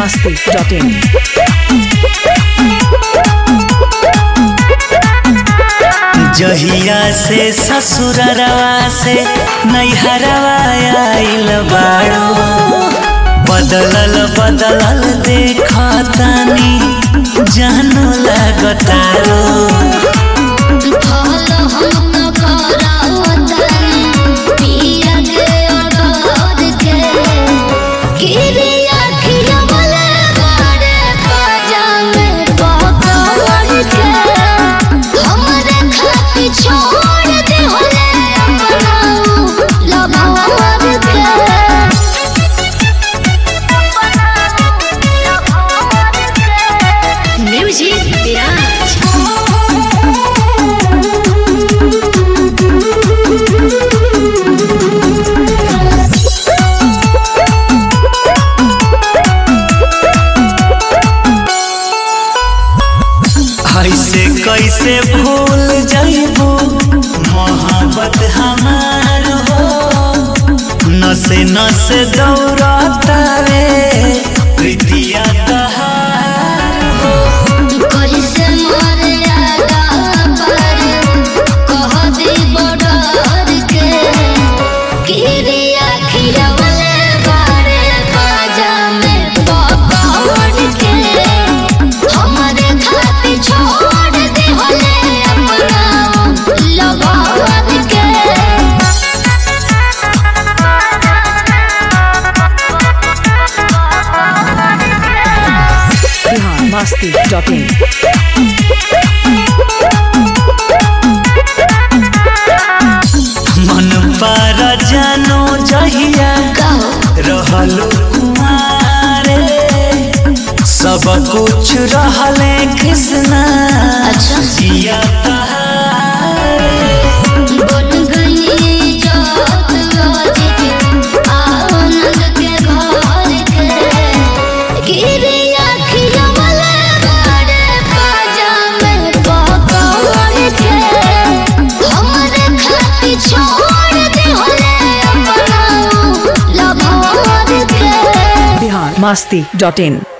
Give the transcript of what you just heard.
masti.in. जहिया से ससुरवा से नैहरवा आइल बाड़ो बदलल बदलल देखतानी जानो लागतारो छोड़ दे होले अपना लभार के म्यूजिक विराज ऐसे कैसे भूल जाइबू मोहब्बत हमार हो नसे नसे दौड़तावे प्रीतिया तहार हो कैसे मर्यादा पर कह दे बॉर्डर के किरिया खिलवले बारे बाजा में पकड़ के हमारे खातिर छोड़ दे होले अपना लभार के Bihar masti.in. मन पर जानो जहिया कहो रहलो कुमारे सब कुछ रहले कृष्णा अच्छा। जिया तहारे बन गई जात राजी आनंद के घर के गिरिया खिलवले बारे बाजा में पकड़ के हमरे खातिर छोड़ दे होले अपना लभार के Bihar masti.in.